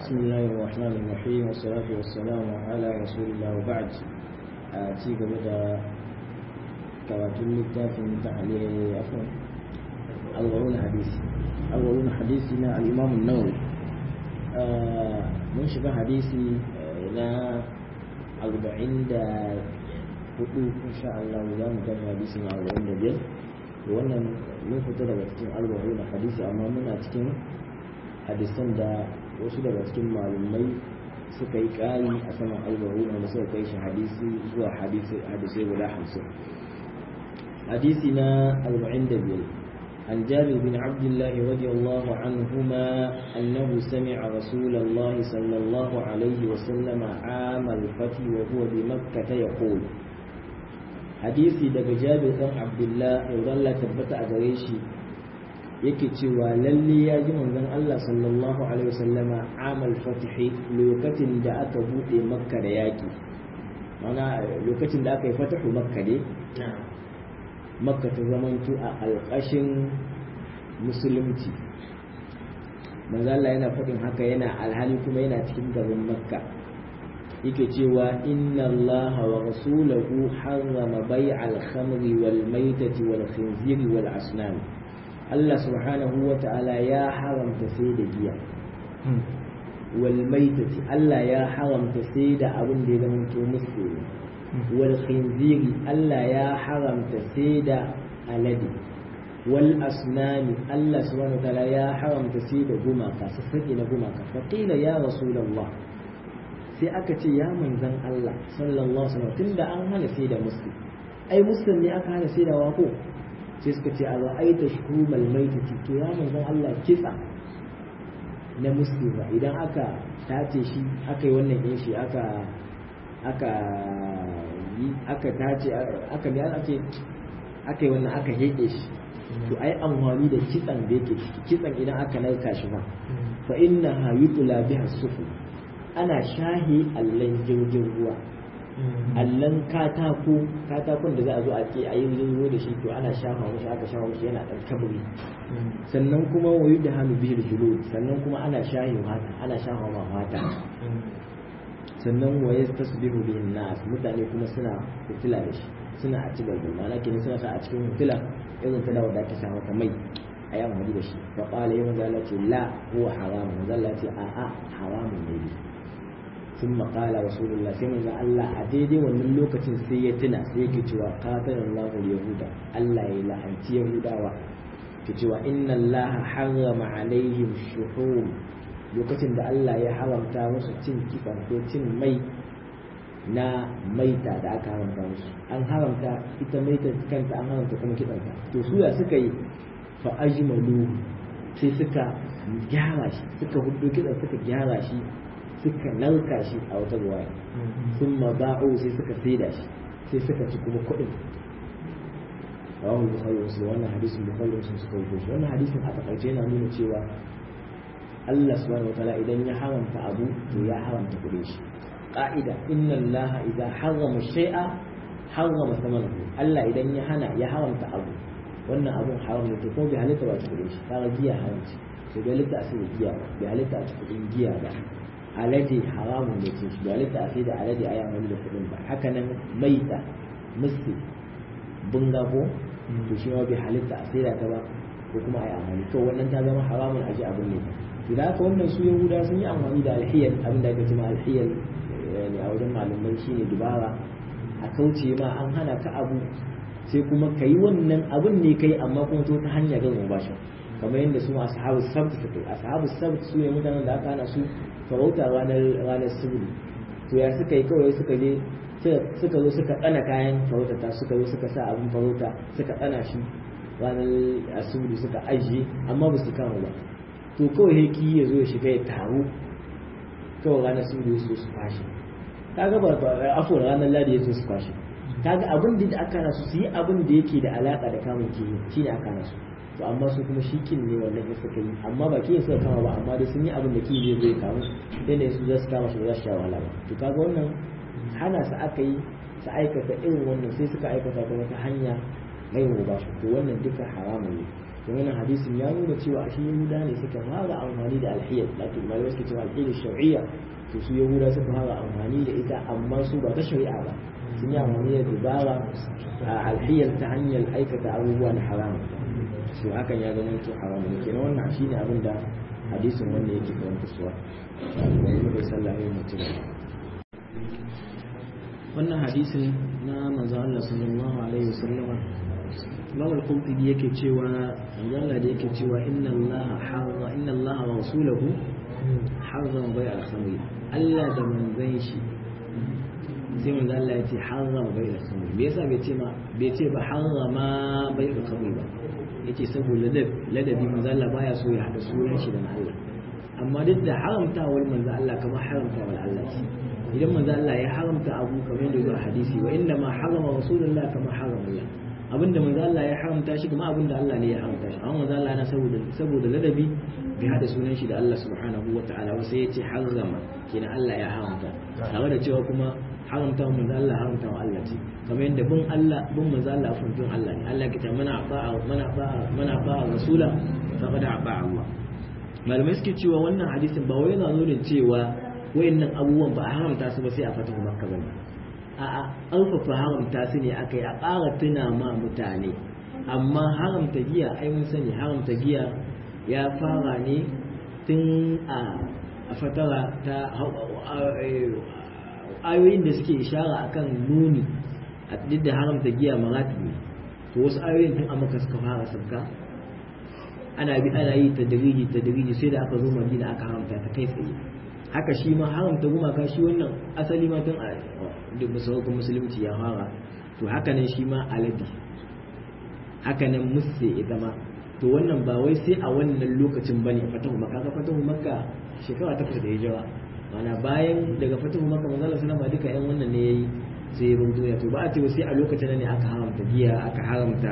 بسم الله الرحمن الرحيم والصلاة والسلام على رسول الله وبعد ci gaba da karatun littafin ta'aliyar afon alwarun hadisi alwarun hadisi na al'imamun nawawi mun shiga hadisi na arba'in da hudu insha Allah za mu gani hadisi na arba'in da biyar da wannan mun fita daga cikin alwarun hadisi amma muna cikin hadisan da wasu daga cikin malumai suka yi ƙari a saman albaru wanda suka kai shi hadisi zuwa hadisai guda hamsin hadisi na arba'in da biyar عن جابر بن عبد الله رضي الله عنهما أنه سمع رسول الله صلى الله عليه وسلم عام الفتح وهو بمكة يقول حديثي دق جابر بن عبد الله يظل تبت أدريشي yake cewa lalle ya ji manzon Allah sallallahu alaihi wasallama amal fatihi lokacin da aka bude makka da yaki mana lokacin da aka yi fatahu makka ne makka ta zamanto a alƙashin musulunci manzon Allah yana faɗin haka yana alhali kuma yana cikin garin makka yake cewa inna Allah wa rasulahu harrama bai'al khamri wal maitati wal khinziri wal asnam Allah subhanahu wa ta'ala ya haramta sai da giya wal maitati Allah ya haramta sai da abin da ya zama to musu wal khinziri Allah ya haramta sai da alade wal asnami Allah subhanahu wa ta'ala ya haramta sai da gumaka sassaki na gumaka fa qila ya rasulullah sai aka ce ya manzan Allah sallallahu alaihi wasallam tunda an hana sai da musu ai musulun ne aka hana sai da wako sai suka ce a ra'aita shuhumal maitati to ya manzon Allah kitsa na muslima idan aka tace shi aka yi wannan yin shi aka aka yi aka tace aka ne ake aka yi wannan aka heke shi to ai amfani da kitsan da yake ciki kitsan idan aka narka shi ba fa inna ha yutla biha sufu ana shahi allan jirgin ruwa allon katako katakon da za a zo a ke a yi zo da shi to ana shafa mashi aka shafa mashi yana ɗan kabri sannan kuma wayu da hannu bihir julud sannan kuma ana shahi mata ana shafa ma mata sannan waye tasbihu bihin nas mutane kuma suna fitila da shi suna a ci balbal ma'ana kenan suna sa a cikin fitila irin ta dawo da ta shafa ta mai a yi amfani da shi fa qala ya manzo Allah ce la huwa haramun manzo Allah ce a a haramun ne ثم قال رسول الله sai manzo Allah a daidai wannan lokacin sai ya tuna sai yake cewa qatalallahu yahuda Allah ya la'anci yahudawa ke cewa inna Allah harrama alaihim shuhum lokacin da Allah ya haramta musu cin kifa ko cin mai na maita da aka haramta musu an haramta ita maita kanta an haramta kuma kitsanta to su ya suka yi fa ajmalu sai suka gyara shi suka hudu kitsan suka gyara shi suka nauka shi a wata ruwaya sun ba'u sai suka saida shi sai suka ci kuma kuɗin rawahul bukhari wasu wannan hadisin bukhari wasu suka wuce shi wannan hadisin a takaice yana nuna cewa Allah subhanahu wataala idan ya haramta abu to ya haramta kuɗin shi qa'ida inna Allah idza harrama shay'a harrama thamanahu Allah idan ya hana ya haramta abu wannan abun haram ne to ko bai halitta ba kuɗin shi kaga giya haramci to bai halitta a sai giya ba bai halitta a kuɗin giya ba alade haramun da ke shi halitta a sai da alade a yawon da kudin ba haka nan maita musti bunga ko to shi ma bai halitta a sai da ta ba ko kuma a yi amfani to wannan ta zama haramun a ji abin ne to da haka wannan su yahuda sun yi amfani da alhiyar abin da aka ce ma alhiyar ne a wajen malamai shine dubara a kauce ma an hana ka abu sai kuma ka yi wannan abin ne kai amma kuma to ta hanya gan ba shi kamar yadda su ashabu sabt suka ashabu sabt su ne mutanen da aka hana su farauta ranar ranar suburi to ya suka yi kawai suka je suka zo suka tsana kayan farauta ta suka zo suka sa abin farauta suka tsana shi ranar asuburi suka ajiye amma ba su kama ba to kawai heki ya zo ya shiga ya taru kawai ranar suburi su su kwashe kaga ba afuwar ranar ladi ya zo su kwashe kaga abin da aka nasu su yi abin da yake da alaka da kamun kiyi shi ne aka nasu to amma su kuma shi kin ne wannan ya suka yi amma ba kiyin suka kama ba amma dai sun yi abin da kiyi zai zai kamu sai ne su za su kama shi ba za su sha wahala ba to kaga wannan hana su aka yi su aikata irin wannan sai suka aikata ta wata hanya mai ba shi to wannan duka haramun ne to wannan hadisin ya nuna cewa shi yahuda ne suka fara amfani da alhiyar lakin malamai suke cewa alhiyar shar'iyya to su yahuda suka fara amfani da ita amma su ba ta shari'a ba sun yi amfani da dubara a alhiyar ta hanyar aikata abubuwa na haram to hakan ya zama to haram ne kenan wannan shine abin da hadisin wanda yake karanta suwa bai sallah ne mutum wannan hadisin na manzo Allah sallallahu alaihi wasallama Imam al-Qurtubi yake cewa Allah da yake cewa inna Allah harra inna Allah wa rasuluhu harrama bai al-khamr Allah da manzon shi sai manzo Allah ya ce harrama bai al-khamr me yasa bai ce ma bai ce ba harrama bai al-khamr ba yace saboda ladabi manzo Allah baya so ya hada sunan shi da Allah amma duk da haramta wal manzo Allah kamar haramta wal Allah ce idan manzo Allah ya haramta abu kamar yadda zuwa hadisi wa inna ma harama rasulullah kama harama Allah abinda manzo Allah ya haramta shi kuma abinda Allah ne ya haramta shi amma manzo Allah na saboda saboda ladabi bai hada sunan shi da Allah subhanahu wataala ba sai ya ce harama kenan Allah ya haramta tare da cewa kuma haramta wa manzo Allah haramta wa Allah ce kamar yadda bin Allah bin manzo Allah furtun Allah ne Allah kita mana ba'a mana ba'a mana ba'a rasula faqad ba'a Allah malamai suke cewa wannan hadisin ba wai yana nuna cewa wayannan abubuwan ba a haramta su ba sai a fatahu makka ba a'a alfafa haramta su ne aka yi a ƙara tuna ma mutane amma haramta giya ai mun sani haramta giya ya fara ne tun a fatara ta ayoyin da suke ishara akan nuni a duk da haramta giya maratibi to wasu ayoyin tun a maka suka fara sabka ana bi ana yi tadriji tadriji sai da aka zo madina aka haramta ta kai tsaye haka shi ma haramta gumaka shi wannan asali ma tun a duk masarautar musulunci ya fara to haka nan shi ma alade haka nan musse ita ma to wannan ba wai sai a wannan lokacin bane fatahu makka ka fatahu makka shekara takwas da hijira mana bayan daga fatahu makka manzo Allah sallama duka yan wannan ne yayi sai ya duniya to ba a ce sai a lokacin ne aka haramta giya aka haramta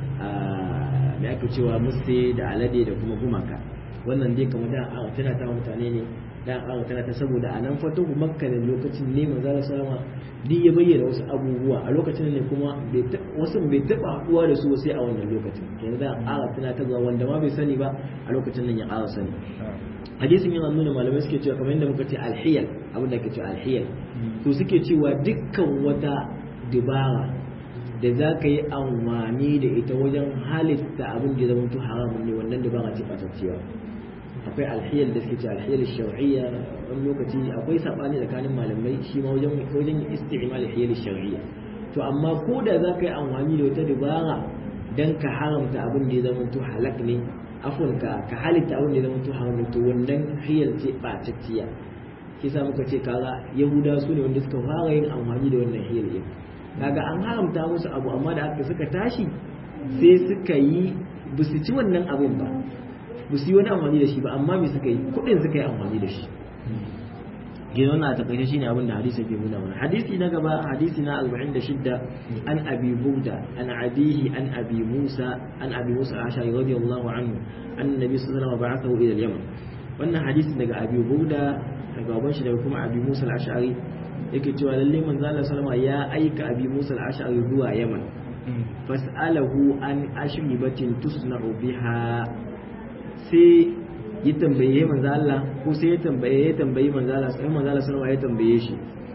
me ake cewa musse da alade da kuma gumaka wannan dai kamar da tana ta mutane ne dan aka tana ta saboda a nan fatahu makka da lokacin ne manzo Allah sallama duk ya bayyana wasu abubuwa a lokacin ne kuma wasu bai taba haduwa da su sai a wannan lokacin yanzu da aka tana ta ga wanda ma bai sani ba a lokacin nan ya ƙara sani hadisin yana nuna malamai suke cewa kamar yadda muka ce alhiyal abin da ke cewa alhiyal to suke cewa dukkan wata dubara da za ka yi amfani da ita wajen halitta abin da ya zama haramun ne wannan dubara ce ɓatacciya akwai alhiyar da suke ce alhiyar shar'iyya wani lokaci akwai sabani tsakanin malamai shi ma wajen wajen isti'mal alhiyar shar'iyya to amma ko da za ka yi amfani da wata dabara dan ka haramta abin da ya zama to halak ne afwan ka ka halitta abin da ya zama to haram ne to wannan hiyar ce batacciya shi sa muka ce kaga yahuda su ne wanda suka fara yin amfani da wannan hiyar din kaga an haramta musu abu amma da aka suka tashi sai suka yi ba su ci wannan abun ba ba su yi wani amfani da shi ba amma me suka yi kuɗin suka yi amfani da shi gina wannan a takaice shine abin da hadisi ke nuna mana hadisi na gaba hadisi na 46 an abi burda an abihi an abi musa an abi musa ashari radiyallahu anhu annabi sallallahu alaihi wasallam ba'athahu ila al-yaman wannan hadisi daga abi burda daga baban shi daga kuma abi musa al-ashari yake cewa lalle manzo Allah sallama ya aika abi musa al-ashari zuwa yaman fas'alahu an ashribatin tusna'u biha sai ya tambaye manzo Allah ko sai ya tambaye ya tambayi manzo Allah sai manzo Allah sallallahu ya tambaye shi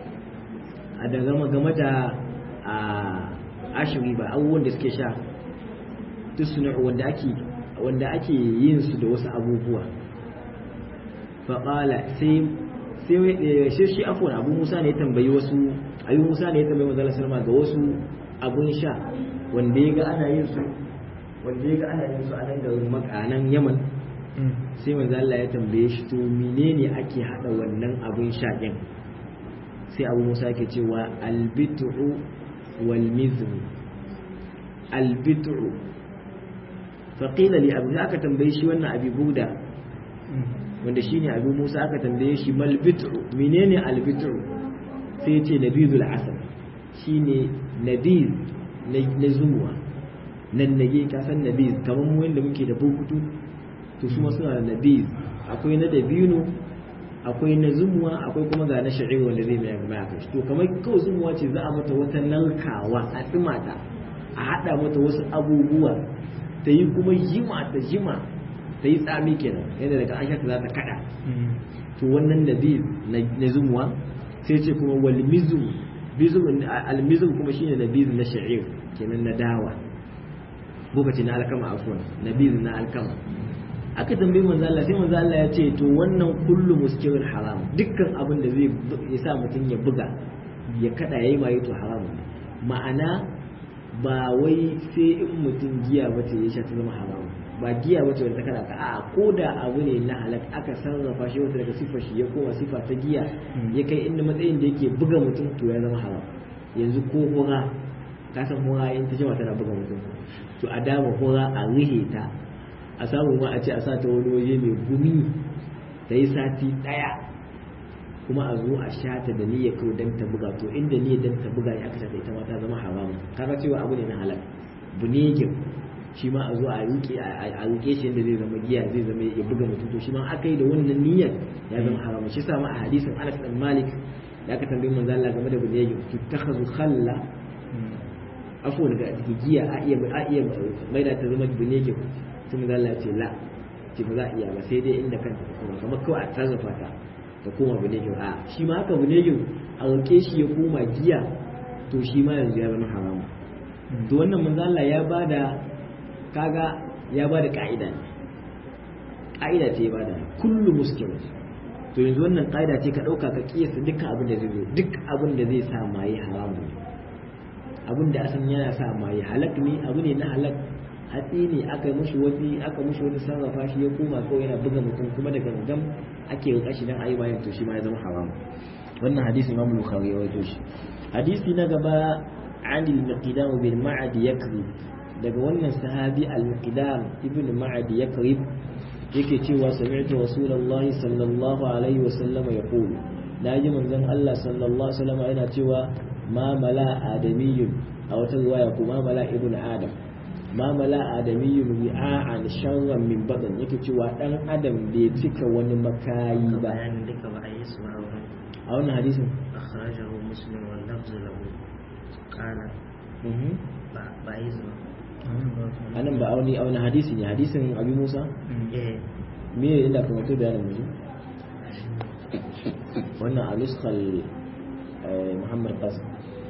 a daga game da a ashiri ba abubuwan da suke sha tusna wanda ake wanda ake yin su da wasu abubuwa fa qala sai sai shi shi afwan Abu Musa ne ya tambayi wasu Abu Musa ne ya tambayi manzo Allah sallallahu ga wasu abun sha wanda ya ga ana yin su wanda ya ga ana yin su a nan garin makanan Yaman sai manzo Allah ya tambaye shi to menene ake hada wannan abun shaƙin sai Abu Musa ke cewa albitu wal mizr albitu fa qila li abu aka tambaye shi wannan abi buda wanda shine abu Musa aka tambaye shi mal bitu menene albitu sai ya ce nabizul asal shine nabiz na zumuwa nan nage ka san nabiz kamar mu wanda muke da bukutu to su suna da nabiz akwai na dabino akwai na zumuwa akwai kuma ga na sha'ir wanda zai mai gaba a to kamar kawai zumuwa ce za a mata wata narkawa a tsimata a haɗa mata wasu abubuwa ta yi kuma jima ta jima ta yi tsami kenan yadda daga an shata za ta kada to wannan nabiz na zumuwa sai ce kuma wal mizum bizum al mizum kuma shine nabiz na sha'ir kenan na dawa lokaci na alkama afwan nabiz na alkama aka tambayi manzo Allah sai manzo Allah ya ce to wannan kullu muskirul haram dukkan abin da zai ya sa mutum ya buga ya kada yayi mai to haramun ma'ana ba wai sai in mutum giya ba ce ya sha ta zama haramun ba giya ba ce wanda ta kada ka a ko da abu ne na halak aka sarrafa shi wata daga sifar shi ya koma sifa ta giya ya kai inda matsayin da yake buga mutum to ya zama haram yanzu ko hura ka san hura in ta jama tana buga mutum to a dama hura a rihe ta a samu ma a ce a sa ta wani waje mai gumi ta yi sati ɗaya kuma a zo a sha ta da niyyar kawai don ta buga to inda niyyar don ta buga ya aka sha ta ita ma ta zama haramu kaga cewa abu ne na halal bunegin shi ma a zo a rike a rike shi yadda zai zama giya zai zama ya buga mutum to shi ma aka yi da wannan niyyar ya zama haramu shi sa ma a hadisin Anas bin Malik da aka tambayi manzo Allah game da bunegin tutakhazu khalla afwan ga giya a iya a iya mai da ta zama bunegin sai manzo Allah ya ce la ce ba za a iya ba sai dai inda kanta ta koma kamar kawai a tarzafa ta ta koma bunegin a shi ma haka bunegin a roke shi ya koma giya to shi ma yanzu ya zama haramu to wannan manzo Allah ya bada kaga ya bada ka'ida ne ka'ida ce ya bada kullu muskil to yanzu wannan ka'ida ce ka dauka ka kiyasa dukkan abin da zai zo duk abin da zai sa maye haramu ne abin da asan yana sa maye halak ne abu ne na halak hatsi ne aka mushi wani aka mushi wani sarrafa shi ya koma kawai yana buga mutum kuma daga gangan ake rika shi dan ayi bayan to shi ma ya zama haram wannan hadisi Imam Bukhari ya rawaito shi hadisi na gaba عن المقدام بن معد يكرب daga wannan sahabi al-muqdam ibn ma'ad yakrib yake cewa sami'tu rasulullahi sallallahu alaihi wa sallama yaqul naji manzon Allah sallallahu alaihi wa sallama yana cewa ma mala adamiyyun a wata riwaya kuma mala ibn adam ma mala adamiyyun wi'a'an sharran min badan yake cewa dan adam bai cika wani makayi ba bayanin duka ba a yi su ba a wannan hadisin akhrajahu muslim wal lafzu lahu qala ba ba yi su ba anan ba auni auni hadisi ne hadisin abi musa eh me ne inda kuma to bayanin mu wannan al-iskhal muhammad qasim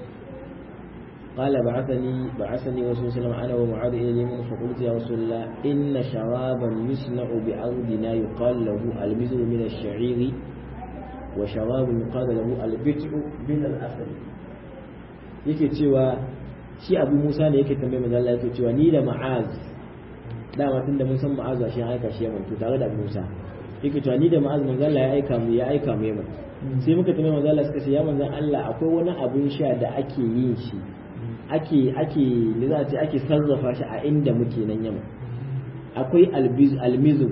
قال بعثني بعثني رسول الله صلى الله عليه وسلم انا ومعاذ الى اليمن فقلت يا رسول الله ان شرابا يصنع بارضنا يقال له المزر من الشعير وشراب يقال له البتع من الاسد yake cewa shi abu musa ne yake tambaye manzo Allah yake cewa ni da ma'az dama tunda mun san ma'az shi ya aika shi yaman to tare da abu musa yake cewa ni da ma'az manzo Allah ya aika mu ya aika mu yaman sai muka tambaye manzo Allah suka ce ya manzo Allah akwai wani abun sha da ake yin shi ake ake ne za a ce ake sarrafa shi a inda muke nan yaman akwai albiz almizu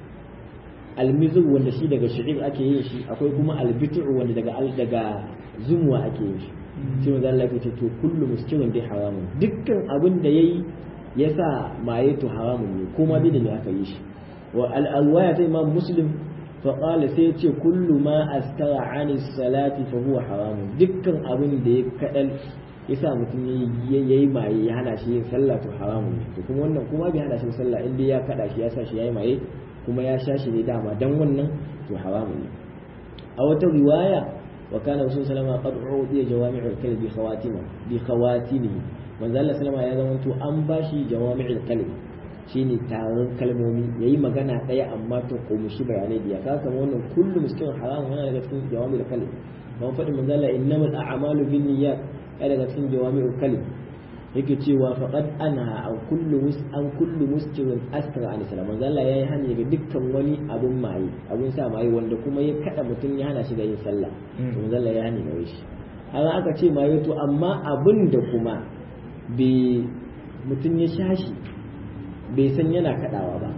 almizu wanda shi daga shi'ir ake yin shi akwai kuma albitu wanda daga daga zumuwa ake yin shi sai manzo Allah ya ce to kullu muskirin dai haramun dukkan abin da yayi yasa maye to haramun ne kuma bi da ne aka yi shi wa al-alwaya ta imam muslim fa qala sai ya ce kullu ma askara ani salati fa huwa haramun dukkan abin da ya kadal yasa mutum yayi maye ya hana shi yin sallah to haramun ne to kuma wannan kuma bai hana shi sallah in dai ya kada shi ya sa shi yayi maye kuma ya sha shi ne dama dan wannan to haramun ne a wata riwaya وكان رسول صلى الله عليه وسلم قد أعطي جوامع الكلم بخواتمه بخواتمه من ذا الله سلام يا زمان تو أن باشي جوامع الكلم shine taron kalmomi yayi magana daya amma to shi bayanai da ka kama wannan kullu miskin haram yana daga cikin jawami da kalim ban faɗi manzo Allah innamal a'malu binniyat ya daga cikin jawami kalim yake cewa faqad anha an kullu mus an kullu muskirin askara an salam manzo Allah yayi hani daga dukkan wani abun maye abun sa maye wanda kuma ya kada mutum ya hana shi da yin sallah to manzo Allah ya hani gare shi haka aka ce maye to amma abun da kuma bai mutum ya shashi bai san yana kadawa ba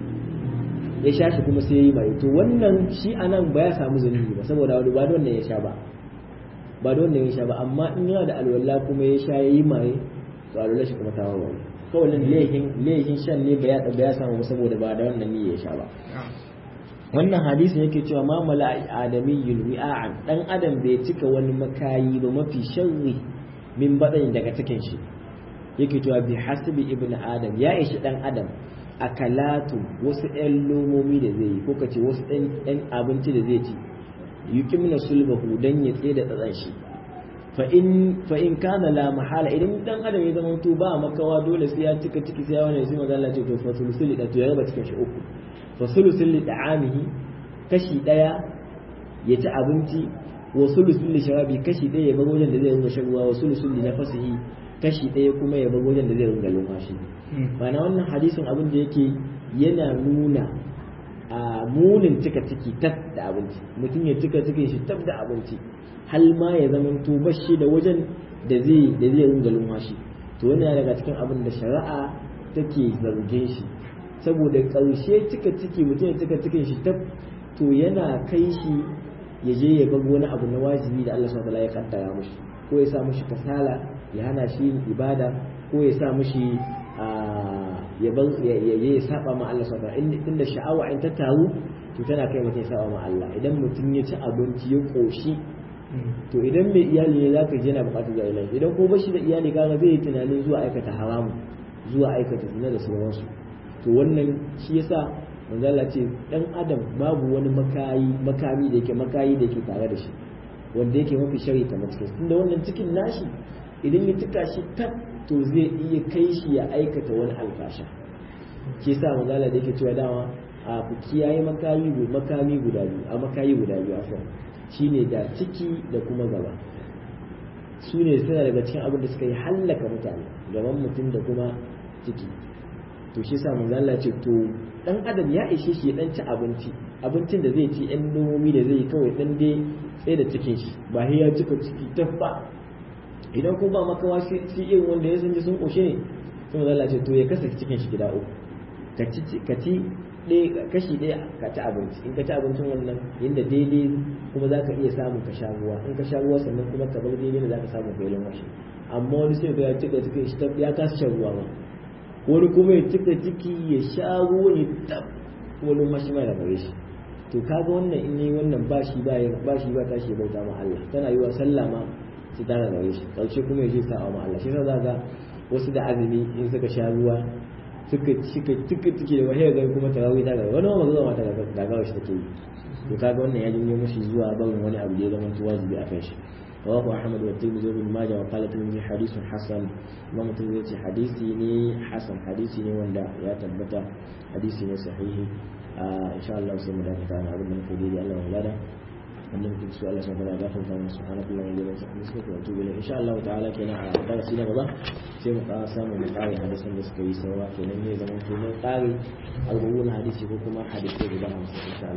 ya shashi kuma sai ya yi maye to wannan shi anan ba ya samu zunubi ba saboda wani ba da wannan ya sha ba ba da wannan ya sha ba amma in yana da alwala kuma ya sha ya yi maye to alwala shi kuma ta warware kawai nan lehin lehin shan ne ba ya ba ya samu saboda ba da wannan ne ya sha ba wannan hadisi yake cewa ma mala adamiyyun wi'an dan adam bai cika wani makayi ba mafi sharri min badan daga cikin shi yake cewa bi hasbi ibnu adam ya ishi dan adam akalatu wasu ɗan lomomi da zai yi ko kace wasu ɗan abinci da zai ci yukimna sulbahu dan ya tsaye da tsatsan shi fa in fa in kana la mahala idan dan adam ya zama to ba makawa dole sai ya cika ciki sai ya wani sai maza Allah ce to fa sulusul da to ya raba cikin shi uku fa sulusul da'amihi kashi daya ya ci abinci wa sulusul sharabi kashi daya ya bar wajen da zai ringa shan ruwa wa sulusul nafasihi kashi daya kuma ya bar wajen da zai ringa lumfashi ma'ana wannan hadisin abin da yake yana nuna a munin cika ciki tab da abinci mutum ya cika cikin shi tab da abinci hal ma ya zama to bashi da wajen da zai da zai ringa lumfashi to wannan daga cikin abin da shari'a take zargin shi saboda ƙarshe cika ciki mutum ya cika cikin shi tab to yana kai shi ya je ya bar wani abu na wajibi da Allah subhanahu wa ta'ala ya kaddara mushi ko ya sa mushi kasala ya hana shi yin ibada ko ya sa mushi ya bar ya ya saba ma Allah subhanahu wa ta'ala inda sha'awa in ta taru to tana kai mutum ya saba ma Allah idan mutum ya ci abinci ya koshi to idan mai iyali ne za ka je na bukatar zuwa ilahi idan ko bashi da iyali kaga zai yi tunanin zuwa aikata haramu zuwa aikata zina da sauransu to wannan shi yasa manzo Allah ce dan adam babu wani makayi makami da yake makayi da yake tare da shi wanda yake mafi shari ta cikin tunda wannan cikin nashi idan ya tuka shi tab to zai iya kai shi ya aikata wani alfasha shi yasa manzo Allah da yake cewa dama a ku kiyaye makayi makami guda biyu a makayi guda biyu afwan shine da ciki da kuma gaba su ne suna daga cikin abin da suka yi hallaka mutane gaban mutum da kuma ciki to shi sa manzo Allah ce to dan adam ya ishe shi ya dan ci abinci abincin da zai ci yan nomomi da zai kawai dan dai tsaye da cikin shi ba ya cika ciki tabba idan ko ba makawa shi irin wanda ya san sun koshe ne sai manzo Allah ce to ya kasa cikin shi gida uku ka ci ka ci kashi ɗaya ka ci abinci in ka ci abincin wannan yadda daidai kuma za ka iya samun ka sha ruwa in ka sha ruwa sannan kuma ka bar daidai da za ka samu kai lumfashi amma wani sai ga ya cika cikin shi ya kasa shan ruwa ma wani kuma ya cika ciki ya sha ruwa ya tab kuma lumfashi mai da gare shi to kaga wannan in yi wannan ba shi ba ba shi ba tashi bauta ma Allah tana yi wa sallah ma su tana gare shi karshe kuma ya je sa'a ma Allah shi yasa za ga wasu da azumi in suka sha ruwa suka cika cika ciki da wahiyar gari kuma tarawih ta gaba wani ma zuwa mata da gawa shi take yi to kaga wannan ya jinyo mashi zuwa barin wani abu da ya zama wajibi a kan shi rawahu ahmad wa tirmidhi ibn majah wa qala tirmidhi hadithun hasan imam tirmidhi ce hadisi ne hasan hadisi ne wanda ya tabbata hadisi ne sahihi insha Allah sai mu dakata na abin da muke yi Allah ya lada wannan duk su Allah subhanahu wa ta'ala gafarta mana subhanallahi wa bihamdihi wa atubu ilayhi insha Allah ta'ala kenan a darasi na gaba sai mu ƙara samu mu ƙare hadisan da suka yi saura kenan ne zaman to mun ƙare alwuwan hadisi ko kuma hadisi guda hamsin insha